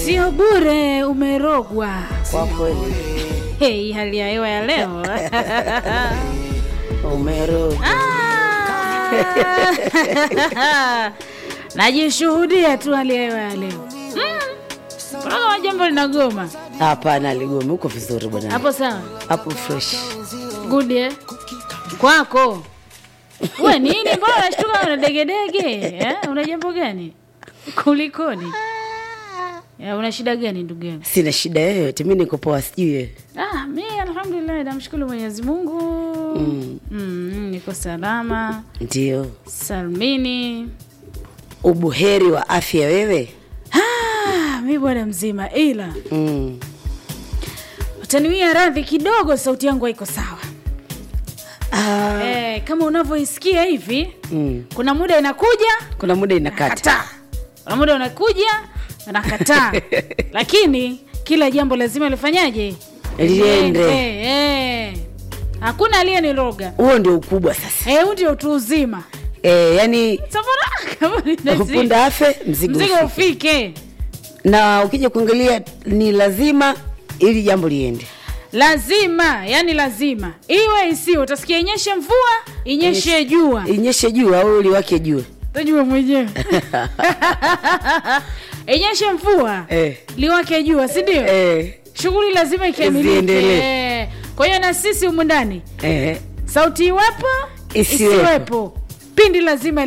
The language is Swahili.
Sio bure, umerogwa. Kwa kweli Hei, hali ya hewa ya leo umerudi. Ah! najishuhudia tu hali ya hewa ya leo. Mm. Unaona jambo linagoma Hapana, ligome uko vizuri bwana, hapo, sawa hapo fresh. good eh? kwako we nini, mbona unashtuka una degedege eh? una jambo gani? Kulikoni? Ya, una shida gani ndugu yangu? Sina shida yoyote, mi niko poa, sijui wewe. Ah, mi alhamdulillah, namshukuru Mwenyezi Mungu Mm. mm, niko salama Ndio salmini. ubuheri wa afya wewe. Ah, mi bwana mzima, ila Mm. utaniwia radhi kidogo, sauti yangu haiko sawa Ah, eh, kama unavyoisikia hivi. mm. Kuna muda inakuja Kuna muda inakata. kataa, kuna muda unakuja nakataa, lakini kila jambo lazima lifanyaje? Liende. Eh, eh. Hakuna aliyeniroga. Huo ndio ukubwa sasa. Eh, huu ndio utu uzima. E, yani Safara kama ni upunda afe mzigo, mzigo ufike. ufike. na ukija kuangalia ni lazima ili jambo liende. lazima yani lazima iwe isiwe utasikia inyeshe mvua inyeshe jua Inyeshe jua au liwake jua. tajua mwenyewe inyeshe mvua Eh. liwake jua si ndio Eh, shughuli lazima ikamilike Ziendelee. Eh. kwa hiyo na sisi humu ndani eh. sauti iwepo Isiwepo. isiwepo pindi lazima